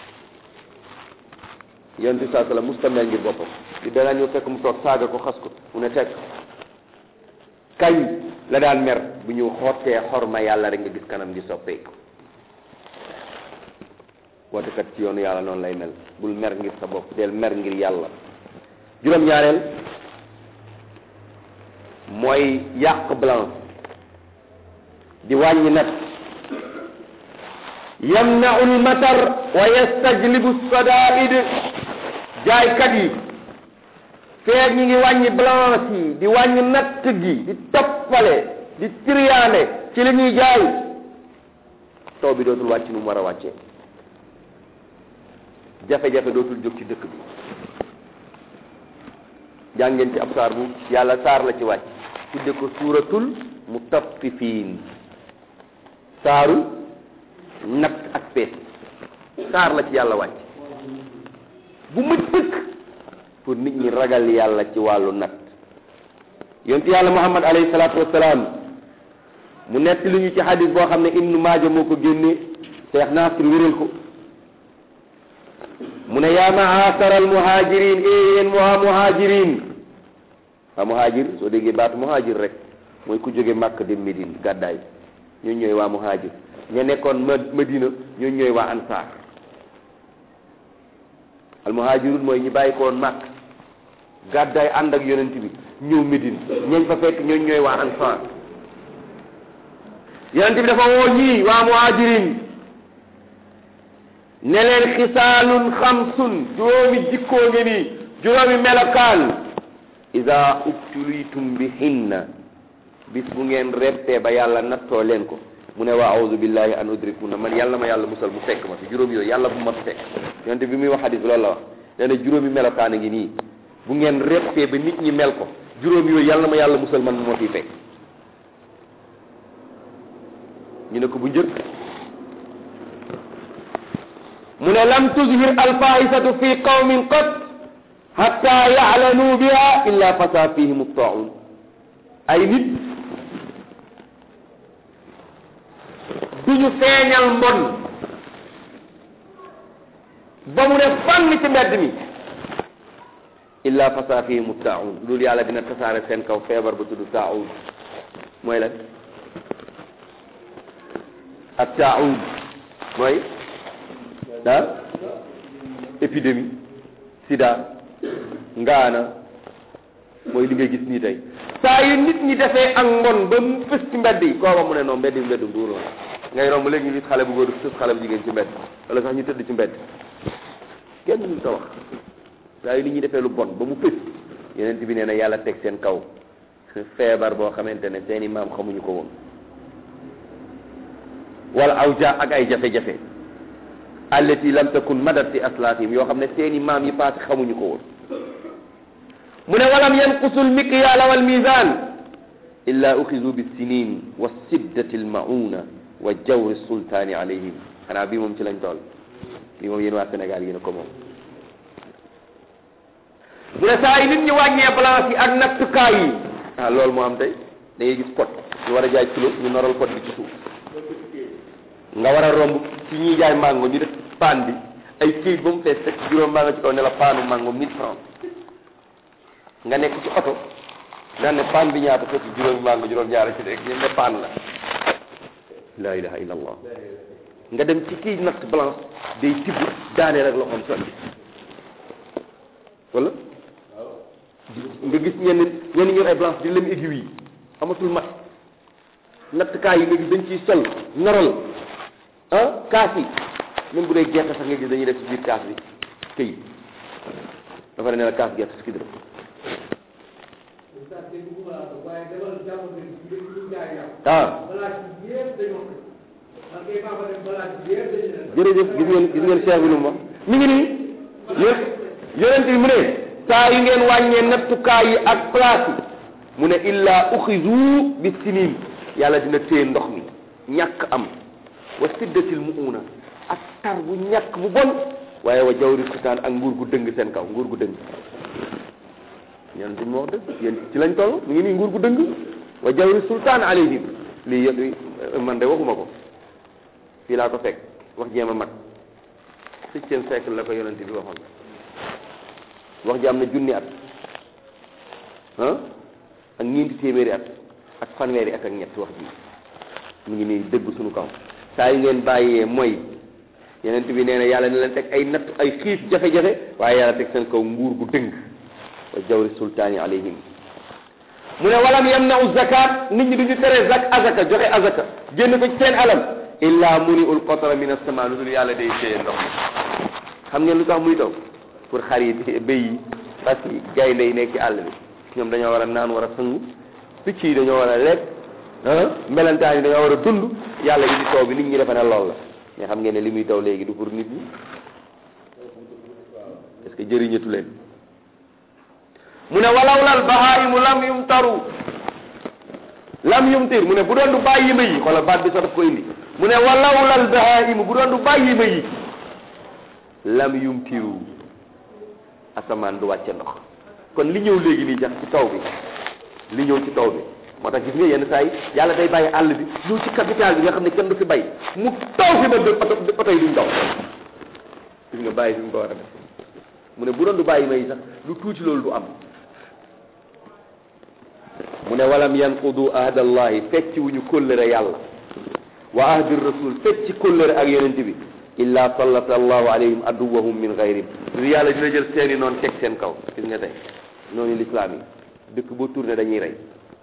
yonent bi saa sallam musta mer ngir boppam di dana ñëw fekk mu toog saaga ko xas ko mu ne tekk kañ la daan mer bu ñu xottee xorma yàlla rek nga gis kanam gi soppeeku wootekat ci yoonu yàlla noonu lay mel bul mer ngir sa bopp del mer ngir yàlla juróom-ñaareel mooy yàq blanc di wàññi nat yamnau lmatar wa yastajlibu sadaid jaaykat yi feeg ñi ngi wàññi blanche yi di wàññi natt gi di toppale di triyaane ci li ñuy jaay taw bi dootul wàcc nu mu war a wàccee jafe-jafe dootul jóg ci dëkk bi jàngeen ci ab saar bu yàlla saar la ci wàcc tudde ko suuratul mutaffifiin saaru natt ak pees saar la ci yàlla wàcc bu mët sëkk pour nit ñi ragal yàlla ci wàllu nat yonent yàlla muhammad alayhi salaatu wassalaam mu nett lu ñu ci hadis boo xam ne ibnu maaja moo ko génne cheikh nasir wéral ko mu ne yaa maasara al muhajirin e yéen waa muhajirin waa muhajir soo déggee baatu muhajir rek mooy ku jóge màkk dem médine gàddaay ñooñu ñooy waa muhajir ña nekkoon ma madina ñooñu ñooy waa ansaar al muhajirun mooy ñi bàyyi ko woon màkk gàddaay ànd ak yonent bi ñëw médine ñañ fa fekk ñooñu ñooy waa ansaar yonent bi dafa woo ñii waa muhajirin ne leen xisaalun xamsun juróomi jikkoo ngi nii juróomi melokaan ida ubtulitum bi hinna bis bu ngeen reppee ba yàlla nattoo leen ko mu ne waa auzu billahi an udrikuna man yàlla ma yàlla musal mu fekk ma fi juróom yooyu yàlla bu ma fi fekk yonent bi muy wax hadis loolu la wax nee na juróomi melokaan a ngi nii bu ngeen reppee ba nit ñi mel ko juróom yooyu yàlla ma yàlla musal man mu ma fi fekk ñu ne ko bu njëkk mu ne lam tuzhir alfahisatu fi qawmin qat hatta ya'lanu biha illa fasa fihim at-ta'un ay nit duñu feeñal mbon ba mu ne fànn ci mbedd mi illa fasa fihim at-ta'un loolu yàlla dina tasaare seen kaw feebar ba tudd ta'un mooy lan at-ta'un mooy ah épidémie sida ngaana mooy li ngay gis nii tey saa yu nit ñi defee ak mbon ba mu fës ci mbedd yi kooka mu ne noonu mbedd yi mbedd mbuur la ngay romb léegi ñu gis xale bu góor fës xale bu jigéen ci mbedd wala sax ñu tëdd ci mbedd kenn ñu ko wax saa yu nit ñi defee lu bon ba mu fës yeneen bi nee na yàlla teg seen kaw feebar boo xamante ne seeni maam xamuñu ko woon wala aw ja ak ay jafe-jafe allati lam takun madat fi aslafihim yoo xam ne seeni maam yi paase xamuñu ko woon mu ne walam yanqusu almiqyala walmizan illa uxizu bissinin wa siddati almauna wa jawri sultani alayhim xanaa bii moom ci lañ toll bii moom yéen waa Sénégal yéen a ko moom mu ne saa yi nit ñi wàññee balance yi ak nattukaay yi ah loolu moo am tey da ngay gis pot ñu war a jaay kilo ñu noral pot bi ci suuf nga war a romb ci ñuy jaay mango ñu def paan bi ay këyit ba mu fees teg juróom baa nga ci kaw ne la paanu mango mille francs nga nekk ci oto daan ne paan bi ñaata fekk juróomi mango juróom ñaara ci rek ñu ne paan la la ilaha illa allah nga dem ci kii natt balance day tibb daane rek loxoom sotti wala nga gis ñenn ñenn ñor ay balance di lem aiguille yi amatul mat nattkaay yi nga gis dañ ciy sol noral ah kaas yi même bu dee gerte sax nga gis dañuy def ci biir kaas bi këy dafa ne la kaas gerte fukki dërëm ah jërëjëf gis ngeen gis ngeen cheikh bi lu mu wax mi ngi nii yéen yonent bi mu ne saa yu ngeen wàññee nattukaay yi ak place yi mu ne illa uxizu bi sinin yàlla dina téye ndox mi ñàkk am wa siddatil muuna ak tar bu ñàkk bu bon waaye wa jawri sultaan ak nguur gu dëng seen kaw nguur gu dëng yonent bi mu wax dëgg yéen ci lañ toll mi ngi nii nguur gu dëng wa jawri sultaan alayhim lii yëpp man de waxuma ko fii laa ko fekk wax jéem a mat septième siècle la ko yonent bi waxoon wax ji am na junni at ah ak ñeenti téeméeri at ak fanweeri at ak ñett wax ji mu ngi nii dëgg suñu kaw saa yu ngeen bàyyee mooy yonent bi nee na yàlla ne leen teg ay natt ay xiif jafe-jafe waaye yàlla teg seen kaw nguur gu dëng wa jawri sultaani alayhim mu ne walam yamnau zakat nit ñi duñu tere zak azaka joxe azaka génn ko ci seen alam illa muni ul qatra min as-sama lu dul yàlla day téye ndox mi xam ngeen lu tax muy taw pour xar yi béy yi parce que gaynde yi nekk ci àll bi ñoom dañoo war a naan war a sangu picc yi dañoo war a lekk ah melentaan yi dañoo war a dund yàlla indi taw bi nit ñi defe ne lool la mais xam ngeen ne li muy taw léegi du pour nit ñi est ce que jëriñatu leen mu ne walawlal bahaimu lam yumtaru lam yumtir mu ne bu doon du bàyyi ma yi xoolal baat bi sax daf ko indi mu ne walawlal bahaimu bu doon du bàyyi ma yi lam yumtiru asamaan du wàcce ndox kon li ñëw léegi nii jax ci taw bi li ñëw ci taw bi moo tax gis nga yenn saa yi yàlla day bàyyi àll bi ñëw ci capital bi nga xam ne kenn du fi bay mu taw fi ba de oto oto yi duñ daw gis nga bàyyi fi mu ko war a def mu ne bu doon du bàyyi may sax lu tuuti loolu du am mu ne walam yanqudu ahdallahi fecc wuñu kóllëre yàlla wa ahdi rasul fecc kóllëre ak yonent bi illa sallata allahu alayhim aduwahum min gayrihim lu yàlla dina jël seeni noonu teg seen kaw gis nga tey noonu l'islam yi dëkk boo tourné dañuy rey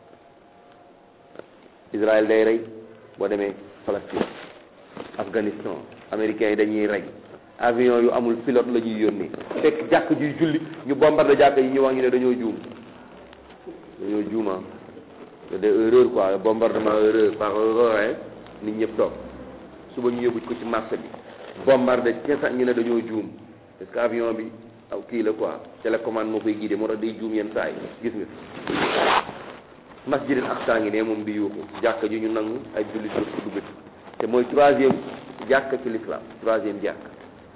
Israël day rey boo demee Palestine Afghanistan américains yi dañuy rey avion yu amul pilote la ñuy yónnee fekk jàkk juy julli ñu bombardé jàkk yi ñu wax ñu ne dañoo juum dañoo juuma c'est des erreurs quoi bombardement erreur par erreur nit ñëpp toog suba ñu yóbbu ko ci marché bi bombardé kesa ñu ne dañoo juum parce que avion bi aw kii la quoi télécommande moo koy guidé moo tax day juum yenn saa yi gis nga masjidil aqsa ngi ne moom di yuuxu jàkka ji ñu nangu ay jullit dëpp duggati te mooy troisième jàkka ci l'islam troisième jàkka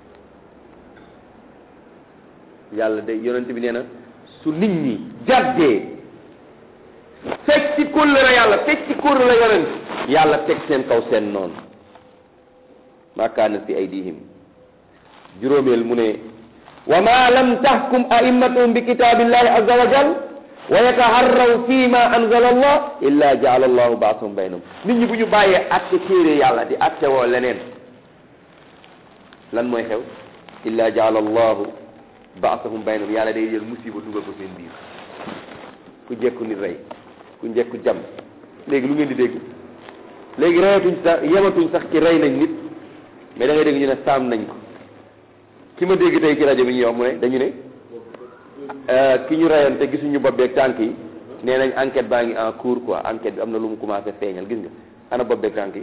yàlla day yonent bi nee na su nit ñi jàddee fekk ci kóllëre yàlla fekk ci kóllëre yonent yàlla teg seen kaw seen noonu maa kaanat fi aydihim juróomeel mu ne wa ma lam tahkum a'immatuhum bi kitabillahi azza wa jal wa yataharraw fi ma anzala allah illa jaala allahu baasahum baynahum nit ñi bu ñu bàyyee atte téere yàlla di atte woo leneen lan mooy xew illa jaala allahu baasahum baynahum yàlla day jël musiba dugal ko seen biir ku jekku nit rey ku njekku jam léegi lu ngeen di dégg léegi reyatuñ sax yematuñ sax ci rey nañ nit mais da ngay dégg ñu ne saam nañ ko ki ma dégg tey ci rajo bi ñuy wax mu ne dañu ne ki ñu reyoon te gisuñu bopp beeg tànk yi nee nañ enquête baa ngi en cours quoi enquête bi am na lu mu commencé feeñal gis nga ana bopp beeg tànk yi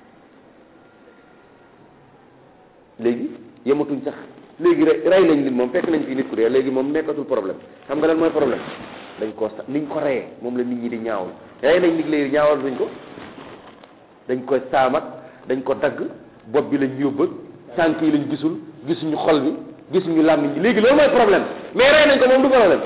léegi yematuñ sax léegi rey nañ nit moom fekk nañ fii nit ku dee léegi moom nekkatul problème xam nga lan mooy problème dañ ko sa niñ ko reyee moom la nit ñi di ñaawul rey nañ nit léegi ñaawal duñ ko dañ koy saamat dañ ko dagg bopp bi lañ yóbba tànk yi lañ gisul gisuñu xol bi gisuñu làmmiñ bi léegi loolu mooy problème mais rey nañ ko moom du problème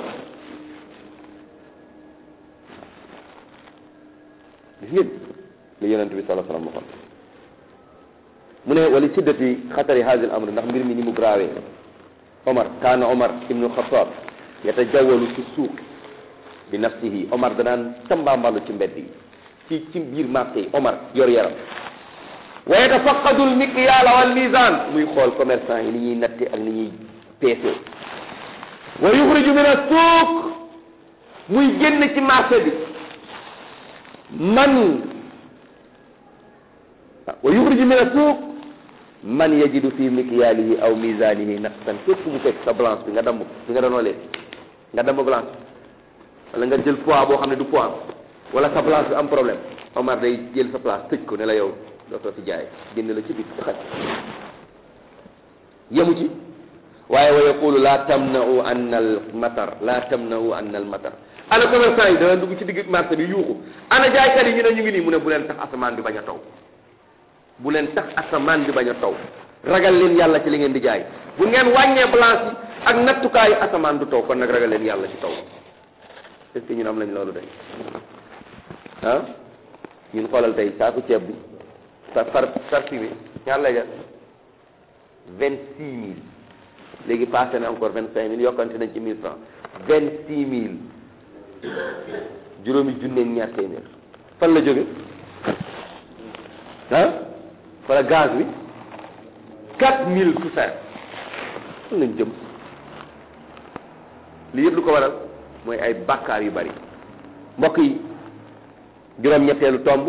gis ngeen li yonent bi sallallahu alayhi wasallam waxoon mu ne wali siddati xatari hadil amr ndax mbir mi ni mu graawee omar kaana omar ibnu xataab yatajawalu fi suuq bi nafsihi omar danaan tambaambalu ci mbedd yi ci ci biir marché yi omar yor yaram wa yatafaqadu al miqyaala wal mizan muy xool commerçant yi ni ñuy natte ak ni ñuy peese wa yuxriju min as-suuq muy génn ci marché bi man wa yuxriju min as-suuq man yajidu fi mikyaalihi aw mizanihi naqsan képp mu fekk sa balance bi nga damm bi nga doon leen nga damm balance wala nga jël poids boo xam ne du poids wala sa balance bi am problème Omar day jël sa place tëj ko ne la yow dootoo fi jaay génn la ci biir ci xaj yemu ci waaye wa yaqulu la tamna'u anna al matar la tamna'u anna al matar ana commerçant yi dana dugg ci digg marché bi yuuxu ana jaaykat yi ñu ne ñu ngi nii mu ne bu leen tax asamaan bi bañ a taw bu leen tax asamaan bi bañ a taw ragal leen yàlla ci li ngeen di jaay bu ngeen wàññee balance yi ak nattukaayu asamaan du taw kon nag ragal leen yàlla ci taw est-ce que ñun am nañ loolu day ah ñun xoolal tey saaku ceeb bi sa par parfumé ñaar lay jar vingt six mille léegi passé na encore vingt cinq mille yokkante nañ ci mille francs vingt six mille juróomi junne ñaar téeméer fan la jóge ah wala gaz bi quatre mille tout ça fan lañ jëm li yëpp lu ko waral mooy ay bàkkaar yu bari mbokk yi juróom-ñetteelu tomb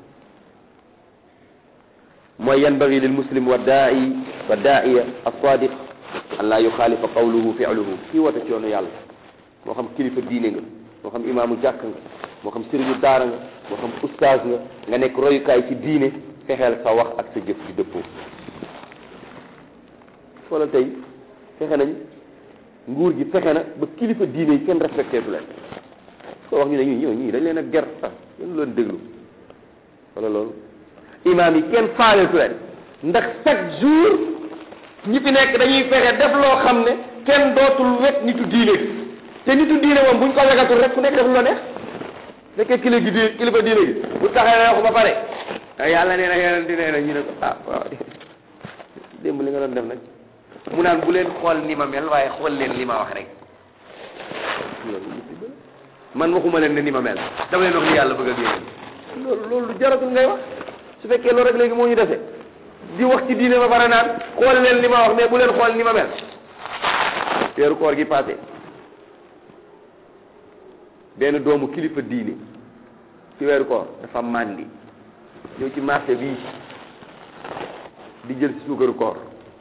mooy yanbagi lil muslim wa daai wa daaiya as-sadiq an laa yuxaalifa qawluhu fi'luhu kii woote ci yoonu yàlla moo xam kilifa diine nga moo xam imaamu jàkk nga moo xam sëriñu daara nga moo xam ustaaz nga nga nekk royukaay ci diine fexeel sa wax ak sa jëf di dëppoo wala tey fexe nañ nguur gi fexe na ba kilifa diine yi kenn respecté tu leen ko wax ñu ne ñii ñoo ñii dañ leen a ger sax kenn leen déglu wala loolu imaam yi kenn faaletu leen ndax chaque jour ñi fi nekk dañuy fexe def loo xam ne kenn dootul wet nitu diine te nitu diine moom buñ ko wegatul rek ku nekk def lu la neex fekkee kili gi di kilifa diine gi bu taxee wax ba pare ah yàlla nee na yonent nee na ñu ne ko ah waaw démb li nga doon def nag mu naan bu leen xool ni ma mel waaye xool leen li ma wax rek loolu musiba la man waxuma leen ne ni ma mel dama leen wax ni yàlla bëgg ak yéen loolu loolu lu jaratul ngay wax su fekkee loolu rek léegi moo ñu dese di wax ci diine ba pare naan xool leen li ma wax mais bu leen xool ni ma mel weeru koor gi passé benn doomu kilifa diine ci weeru koor dafa màndi ñëw ci marché bii di jël ci suukaru koor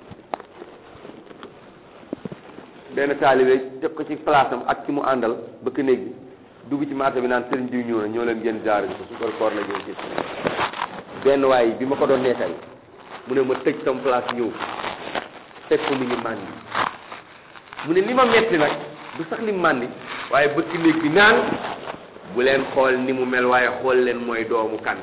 benn taalibe teg ko ci place am ak ci mu àndal bëkk néeg bi dugg ci marché bi naan sëriñ diw ñëw na ñoo leen gën jaar bi ko suukaru koor la jël ci benn waay bi ma ko doon nekkal mu ne ma tëj sama place ñëw teg ko mi ngi màndi mu ne li ma metti nag du sax li màndi waaye bëkk néeg bi naan bu leen xool ni mu mel waaye xool leen mooy doomu kan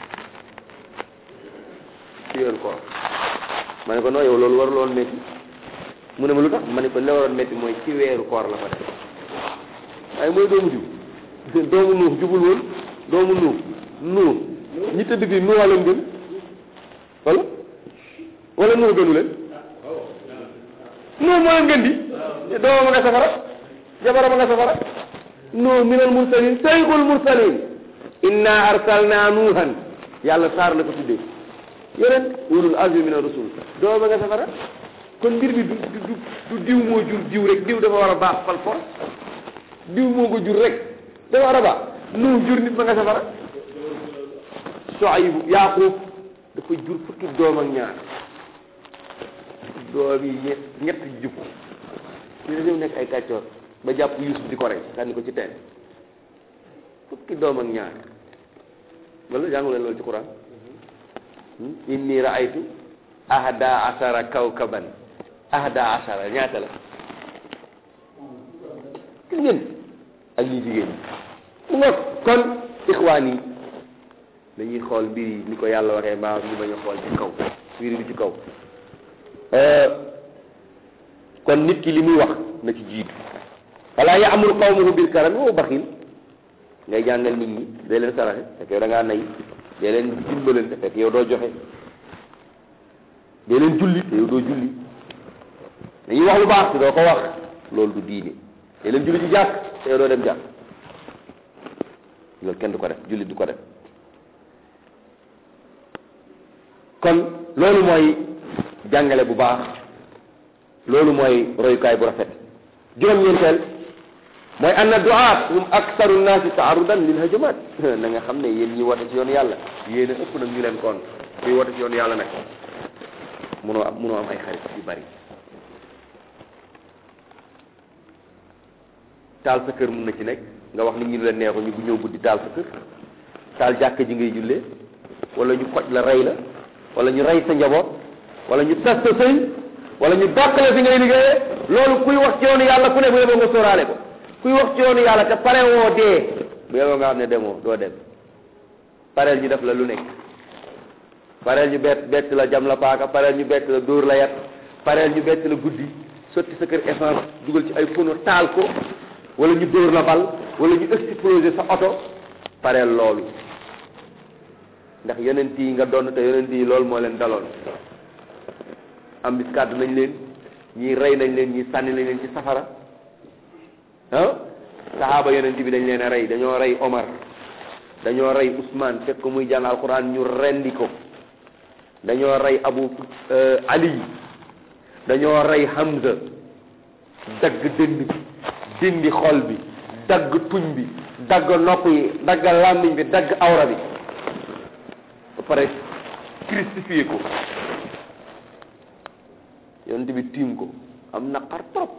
ci weeru koor ma ne ko non yow loolu warul woon métti mu ne ma lu tax ma ne ko li waroon métti mooy ci weeru koor la ko def waaye mooy doomu diw doomu nuux jubul woon doomu nuux nuux ñi tëdd fii nuux leen gën wala wala nuux gënu leen nuux moo leen gën di doomam a nga safara jabaram a nga safara nuux min al mursalin sayxul mursalin inna arsalna nuuhan yàlla saar la ko tuddee yeneen ulul azmi min ar-rusul doomam a nga safara kon mbir bi du du du diw moo jur diw rek diw dafa war a baax fal force diw moo ko jur rek dafa war a baax nuux jur nit ma nga safara Suaybu Yaaqub dafa jur fukki doom ak ñaar doom yi ñett ñett jub ñu ne nekk ay kàccoor ba jàpp Yuusuf di ko rey sànni ko ci teen fukki doom ak ñaar wala jàngu leen loolu ci Quran inni raaytu ahada asara kawkaban ahada asara ñaata la gis ngeen ak ñi jigéen ñi mu nga kon ixwaan yi dañuy xool mbir yi ni ko yàlla waxee mbaa ñu bañ a xool ci kaw mbir yi ci kaw kon nit ki li muy wax na ci jiitu wala yaamuru qawmuhu bil karami wa baxil ngay jàngal nit ñi dee leen saraxe fekk yow da ngaa nay dee leen dimbalante fekk yow doo joxe dee leen julli te yow doo julli dañuy wax lu baax te doo ko wax loolu du diine dee leen julli ci jàkk te yow doo dem jàkk loolu kenn du ko def julli du ko def kon loolu mooy jàngale bu baax loolu mooy royukaay bu rafet juróom-ñeenteel mooy anna duaat hum aksaru nnaasi taarudan lil hajumat na nga xam ne yéen ñi woote ci yoonu yàlla yéen a ëpp nag ñu leen kon kuy woote ci yoonu yàlla nag munoo am munoo am ay xarit yu bari taal sa kër mun na ci nekk nga wax nit ñi lu leen neexu ñu bu ñëw guddi taal sa kër taal jàkka ji ngay jullee wala ñu xoj la rey la wala ñu rey sa njaboot wala ñu tas sa sëy wala ñu dàq la fi ngay liggéeyee loolu kuy wax ci yoonu yàlla ku ne bu yeboo nga sóoraale ko kuy wax ci yoonu yàlla te pare woo dee bu yeboo nga xam ne demoo doo dem pareel ñu def la lu nekk pareel ñu bett bett la jam la paaka pareel ñu bett la dóor la yat pareel ñu bett la guddi sotti sa kër essence dugal ci ay pono taal ko wala ñu dóor la bal wala ñu exploser sa oto pareel loolu ndax yonent yi nga doon te yonent yi loolu moo leen daloon am bis kàddu nañ leen ñii rey nañ leen ñii sànni nañ leen ci safara ah saxaaba yonent bi dañ leen a rey dañoo rey Omar dañoo rey Ousmane fekk ko muy jàng alquran ñu rendi ko dañoo rey Abu Ali dañoo rey Hamza dagg dënn bi dindi xol bi dagg tuñ bi dagg nopp yi dagg làmmiñ bi dagg awra bi ba pare crucifié ko yonent bi tiim ko am naqar trop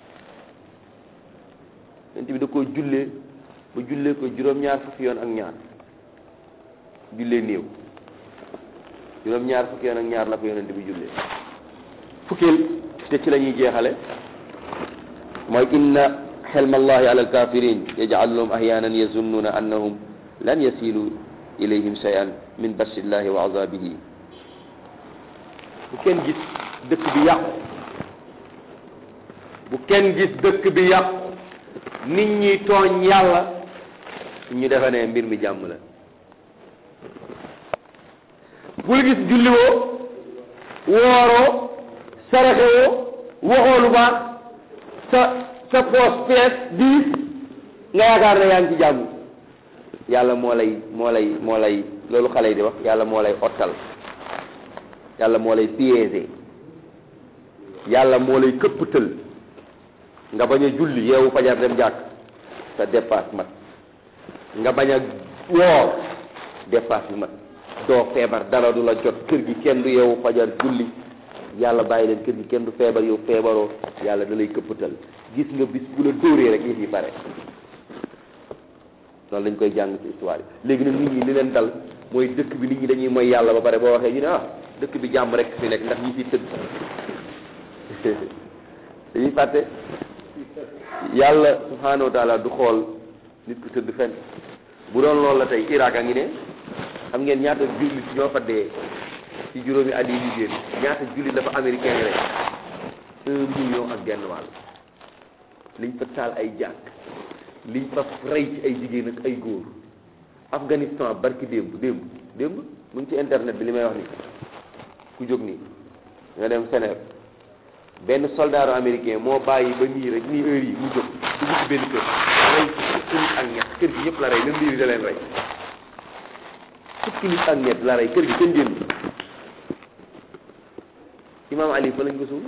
yonent bi da koo jullee ba jullee ko juróom-ñaar fukki yoon ak ñaar jullee néew juróom-ñaar fukki yoon ak ñaar la ko yonent bi jullee fukkeel te ci la ñuy jeexale mooy inna xelma allahi ala alkafirin yajcaluhum ahyanan yazunnuna annahum lan yasilu ilayhim shay'an min basillahi wa azabihi bu kenn gis dëkk bi yàqu bu kenn gis dëkk bi yàqu nit ñi tooñ yàlla ñu defe ne mbir mi jàmm la bul gis julliwoo wooroo saraxewoo waxoo lu baax sa sa poos fees diis nga yaakaar ne yaa ngi ci jàmm yàlla moo lay moo lay moo lay loolu xale yi di wax yàlla moo lay ottal yàlla moo lay piégé yàlla moo lay këpptal nga bañ a julli yeewu fajar dem jàkk sa dépasse mat nga bañ a woor dépasse bi mat doo feebar dara du la jot kër gi kenn du yeewu fajar julli yàlla bàyyi leen kër gi kenn du feebar yow feebaroo yàlla da lay këppatal gis nga bis bu la dóoree rek yëf yi pare loolu lañ koy jàng ci histoire yi léegi nag nit ñi li leen dal mooy dëkk bi nit ñi dañuy mooy yàlla ba pare boo waxee ñu ne ah dëkk bi jàmm rek fi nekk ndax ñi fi tëdd dañuy fàtte yàlla subhanahu wa taala du xool nit ku tëdd fenn bu doon loolu la tey Irak a ngi ne xam ngeen ñaata jullit ñoo fa dee ci juróomi at yi ñu génn ñaata jullit la fa américain rek un million ak genn wàll liñ fa taal ay jàkk liñ fa rey ci ay jigéen ak ay góor Afghanistan barki démb démb démb mu ngi ci internet bi li may wax nii ku jóg nii nga dem Sénégal benn soldat américain moo bàyyi ba nii rek nii heure yi mu jóg dugg ci benn kër rey fukki nit ak ñett kër gi ñëpp la rey même biir da leen rey fukki nit ak ñett la rey kër gi kenn génn imaam Ali fa lañ ko suul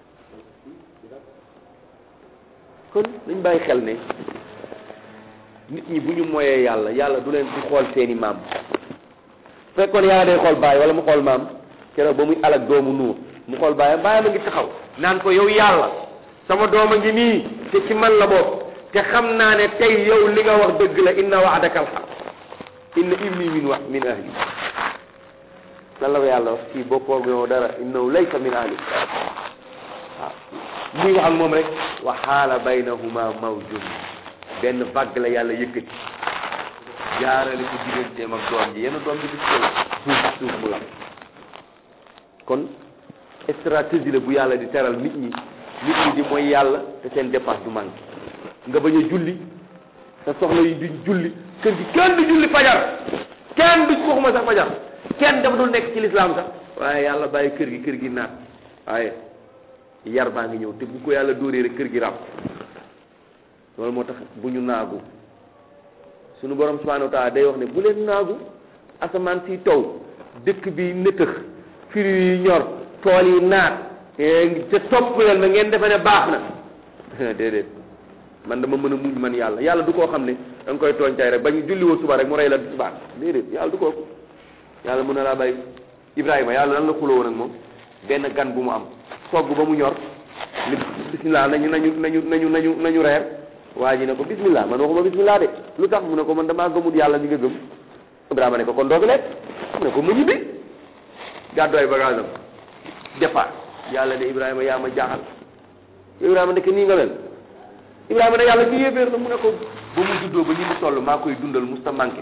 kon nañ bàyyi xel ne nit ñi bu ñu moyee yàlla yàlla du leen di xool seeni maam fekkoon yàlla day xool baay wala mu xool maam keroog ba muy alak doomu nuur mu xool baayam baayam a ngi taxaw naan ko yow yàlla sama doom a ngi nii te ci man la bokk te xam naa ne tey yow li nga wax dëgg la inna wa'daka alhaq inna ibni min wa min ahli lan la ko yàlla wax kii bokkoo yow dara innahu laysa min ahli waaw muy wax ak moom rek wa xaala baynahuma mawjun benn vague la yàlla yëkkati jaarale ko digganteem ak doom ji yenn doom ji di suuf suuf suuf mu lam kon stratégie la bu yàlla di teral nit ñi nit ñi di mooy yàlla te seen dépense du manqué nga bañ a julli sa soxla yi duñ julli kër gi kenn du julli fajar kenn du waxuma sax fajar kenn dafa dul nekk ci lislaam sax waaye yàlla bàyyi kër gi kër gi naat waaye yar baa ngi ñëw te bu ko yàlla dóoree rek kër gi ràpp loolu moo tax bu ñu naagu sunu borom subhanahu wa taala day wax ne bu leen naagu asamaan si taw dëkk bi nëtëx firi yi ñor tool yi naat te topp leen ma ngeen defe ne baax na déedéet man dama mën a muñ man yàlla yàlla du koo xam ne da nga koy tooñ tey rek bañ julli woo suba rek mu rey la subaan déedéet yàlla du kooku yàlla mën na laa bàyyi Ibrahima yàlla lan la xuloo woon ak moom benn gan bu mu am togg ba mu ñor ni bismillah nañu nañu nañu nañu nañu nañu reer waa ji ne ko bismillah man waxuma bismillah de lu tax mu ne ko man damaa gëmut yàlla mi nga gëm Ibrahima ne ko kon doog lekk mu ne ko mu ñibbi gàddu ay bagage am départ yàlla ne Ibrahima yaa ma jaaxal Ibrahima nekk nii nga mel Ibrahima ne yàlla ki yéeféer la mu ne ko ba mu juddoo ba ñu mu toll maa koy dundal musta manqué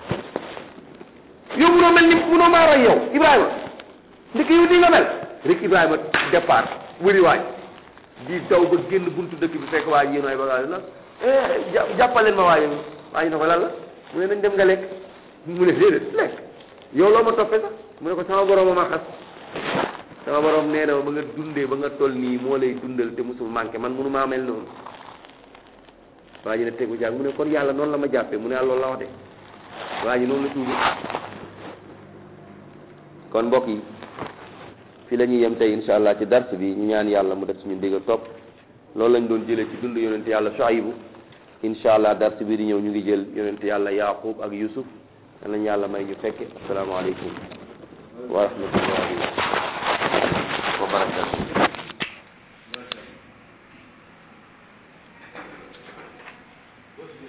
yow munoo mel ni munoo maa roy yow Ibrahima ndek yow nii nga mel rek Ibrahima départ wëri waaj di daw ba génn buntu dëkk bi fekk waa ji yéen ay bagage la jàppaleen ma waaye waa ji ne ko lan la mu ne nañ dem nga lekk mu ne déedéet lekk yow loo ma toppee sax mu ne ko sama borom ma xas sama borom nee na ba nga dundee ba nga toll nii moo lay dundal te musul manqué man munu maa mel noonu waa ji ne tegu jaag mu ne kon yàlla noonu la ma jàppee mu ne loolu la wax de waa ji noonu la tuubi kon mbokk yi fi la ñuy yem tey insha allah ci dars bi ñu ñaan yàlla mu def suñu dégg ak topp loolu lañ doon jëlee ci dund yonent yàlla Shuaybu insha allah dars bi di ñëw ñu ngi jël yonent yàlla Yaqub ak Yusuf yal nañu yàlla may ñu fekke asalaamaaleykum wa rahmatullahi wa barakatu